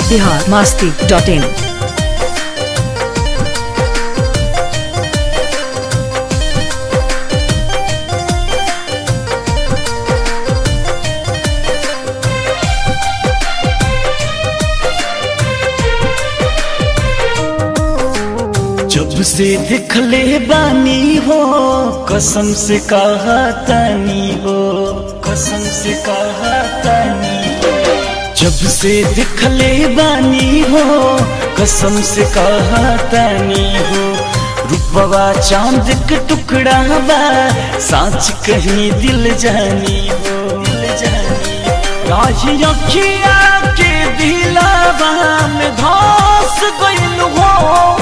Bihar Masti dot in जब से दिखले बानी हो कसम से कहा तनी हो कसम से कहा तनी हो जब से दिखले बानी हो कसम से कहा तनी हो रूपवा चांद के टुकड़ा बा साच कहीं दिल जानी हो दिल जानी राही अखिया के दिलावा में धस गइल हो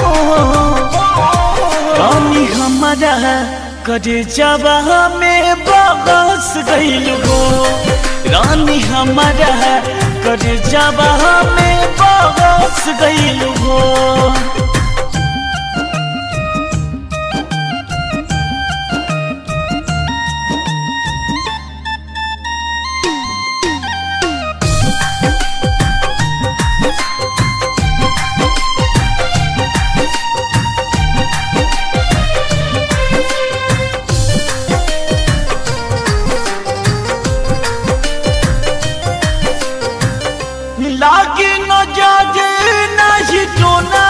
रानी हमारा करे जबा में बगस गइल हो रानी हमारा करे जबा में बगस गइल हो लागे न जागे नहीं टोना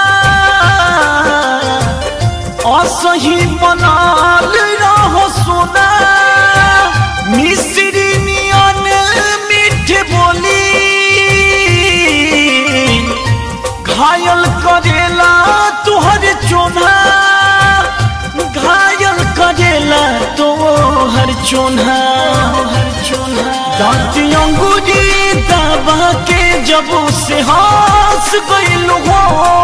असही बनाल रहो सोना मिश्री नियन मीठ बोली घायल करेला तुहर चोना घायल करेला तोहर चोना हर चोना दांत अंगूरी दबा के जब से हंस गइल हो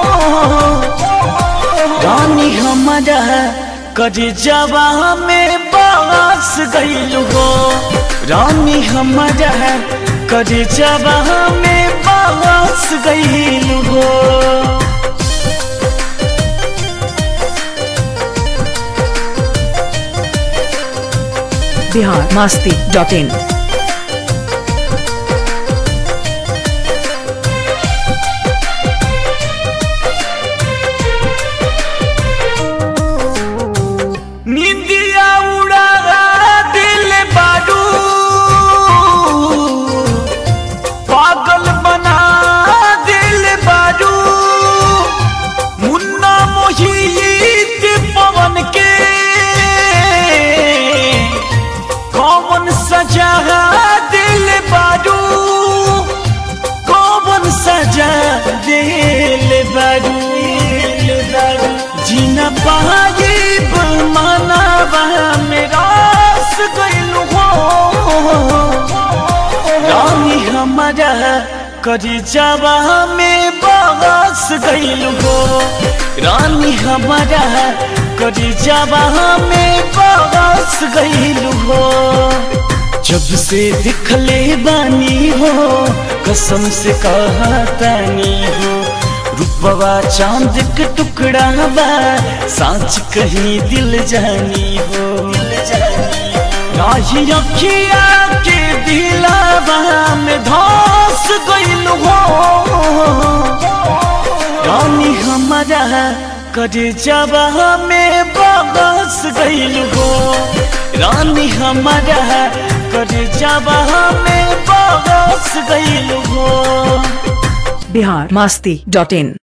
रानी हमारा करे जबा में बास गइल हो रानी हमारा करे जबा में बास गइल हो बिहार मास्ती डॉट इन निंदिया उड़ा दिल बाडू पागल बना दिल बाडू मुन्ना मोहित पवन के कौन सजा दिल बाडू कौन सजा दिल बाडू जीना पाइब मानवा मेरा गइल हो रानी हमारा करी जावा में बस गइल हो रानी हमारा करी जावा में बस गइल हो जब से दिखले बानी हो कसम से कहा तनी हो रूपवा चांद के टुकड़ा बा सांच कहीं दिल जानी हो राही अखिया के दिलावा में धस गइल हो रानी हमारा करे जबा में बगस गइल हो रानी हमारा करे जबा में बगस गइल हो बिहार मास्ती डॉट इन